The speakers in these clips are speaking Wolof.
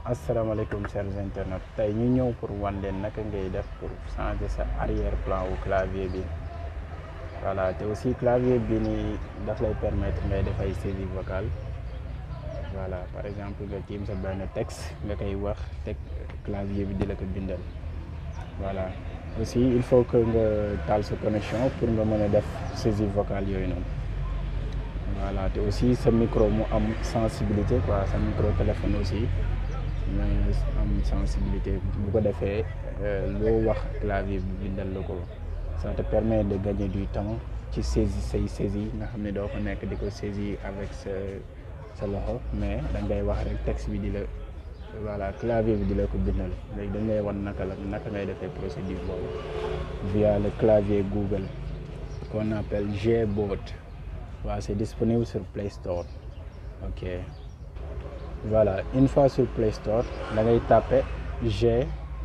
asalaamaaleykum chers internautes tey ñu ñëw pour wan leen naka ngay def pour changer sa arrière plan wu clavier bi voilà te aussi clavier bi nii daf lay permettre ngay def ay saisie vocale voilà par exemple nga tiim sa benn texte nga koy wax teg clavier bi di la ko bindal voilà aussi il faut que nga taal sa connexion pour nga mën a def saisie vocale yooyu noonu voilà te aussi sa micro mu am sensibilité quoi sa micro téléphone aussi mu am sensibilité bu ko defee loo wax clavier bi bindal la ko ça te permet de gagner du temps ci saisie say saisie nga xam ne doo ko nekk di ko saisie avec sa sa loxo mais da ngay wax rek texte bi di la voilà clavier bi di la ko bindal léegi dañ lay wan naka la naka ngay defee procédure boobu via le clavier Google qu'on appelle Gboard waaw c'est disponible sur Play Store ok voilà une fois sur Play Store da ngay taper G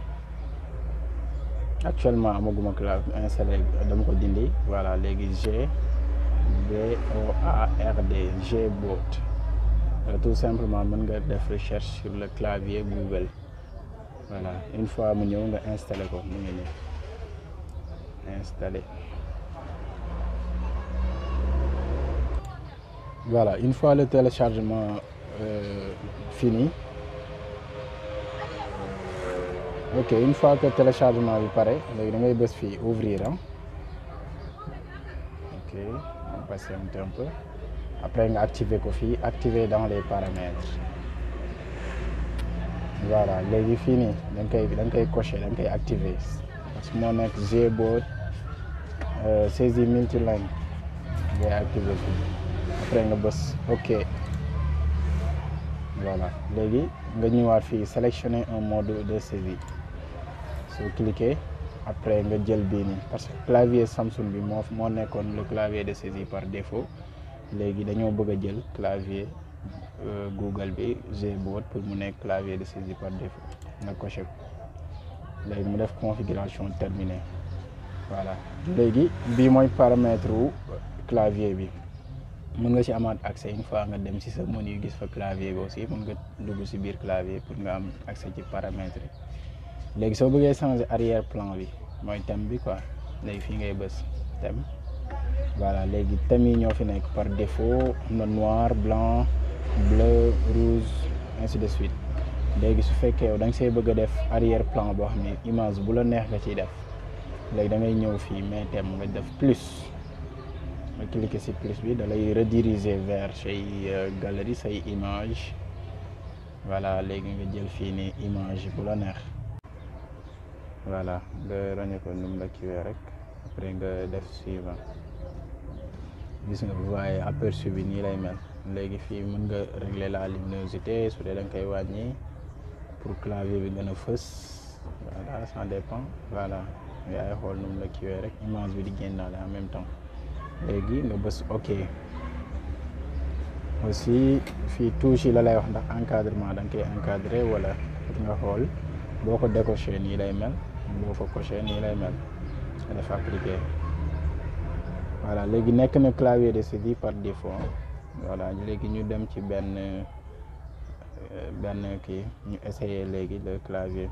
actuellement amaguma clavier installé dama ko dindi voilà léegi G B O A R D Gboard tout simplement mën nga def recherche sur le clavier Google voilà une fois mu ñëw nga installé ko mu ngi nii installé voilà une fois le téléchargement euh, fini ok une fois que téléchargement bi pare léegi da ngay bës fii ouvrir ah ok on patiente un peu après nga activer ko fii activer dans les paramètres voilà léegi fii nii da nga koy da nga koy cocher da nga koy activer parce que moo nekk Gboard saisie multilingue ngay activer fii après nga bës ok voilà léegi nga ñëwaat fii sélectionner un mode de saisie soo cliquer après nga jël bii nii parce que clavier Samsung bi moo moo nekkoon le clavier de saisie par défaut léegi dañoo bëgg a jël clavier Google bi Gboard pour mu nekk clavier de saisie par défaut nga coché ko léegi mu def configuration terminée voilà léegi bii mooy paramètre wu clavier bi mën nga ci amaat accès une fois nga dem ci sa menu gis fa clavier bi aussi mën nga dugg ci biir clavier pour nga am accès ci paramètres yi léegi soo bëggee changer arrière plan bi mooy thème bi quoi léegi fii ngay bës thème voilà léegi thèmes yi ñoo fi nekk par défaut am na noir blanc bleu rouge ainsi de suite léegi su fekkee yow da nga see bëgg a def arrière plan boo xam ne image bu la neex nga ciy def léegi da ngay ñëw fii mais thème nga def plus nga cliquer ci plus bi da lay rediriger vers say galerie say image voilà léegi nga jël fii nii image bu la neex voilà nga ràññee ko num la kiwee rek après nga def suivant gis nga vous voyez aperçu bi nii lay mel léegi fii mën nga régler la luminosité su dee da nga koy wàññi pour clavier bi gën a fës voilà ça dépend voilà yaay xool num la kiwee rek image bi di génnaale en même temps léegi nga bës ok aussi fii touche yi la lay wax ndax encadrement da nga koy encadré wala nga xool boo ko décoché nii lay mel boo ko coché nii lay mel nga def appliqué voilà léegi nekk na clavier de saisie par défaut voilà léegi ñu dem ci benn benn kii ñu essayer léegi le clavier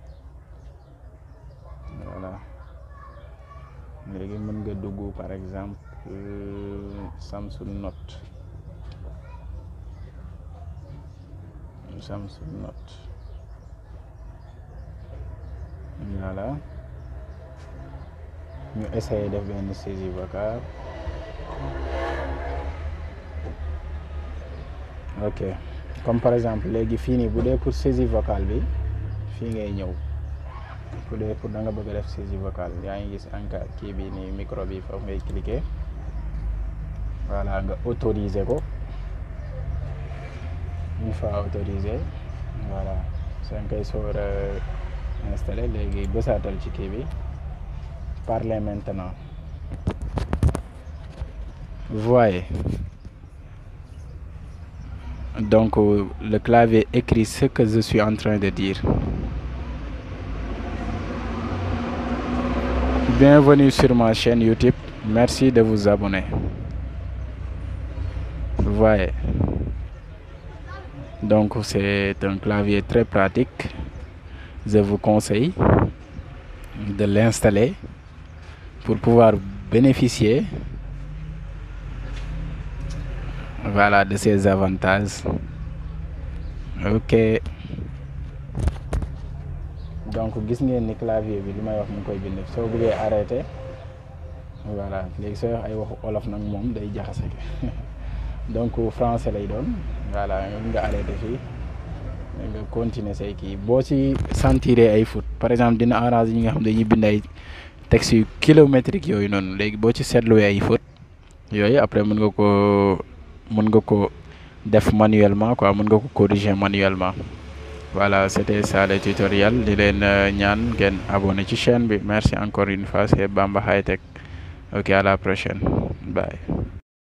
voilà léegi mën nga dugg par exemple Samsung Note Samsung Note voilà ñu essayer def benn saisie vocale ok comme par exemple léegi fii nii bu dee pour saisie vocale bi fii ngay ñëw bu dee pour da nga bëgg a def saisie vocale yaa ngi gis encore kii bi nii micro bi foofu ngay cliquer voilà nga autoriser ko une fois autorisé voilà soo koy soor a installé léegi bësaatal ci kii bi parlez maintenant vous voyez donc le clavier écrit ce que je suis en train de dire bienvenue sur ma chaîne YouTube merci de vous abonner vous voyez donc c'est un clavier très pratique je vous conseille de l'installer pour pouvoir bénéficier voilà de ces avantages ok donc gis ngeen ni clavier bi li may wax mu ngi koy bind soo bëggee arrêté voilà léegi sooy wax ay waxu olof nag moom day jaxase donc français lay doon voilà nga arrêté fii nga continuer say kii boo ci sentiree ay fautes par exemple dina arranger ñi nga xam dañuy bind ay textes yu kilométriques yooyu noonu léegi boo ci seetluwee ay fautes yooyu après mën nga ko mën nga ko def manuellement quoi mën nga ko corriger manuellement voilà c'était ça le tutoriel di leen ñaan ngeen abonné ci chaîne bi merci encore une fois c'est Bamba High Tech ok à la prochaine bye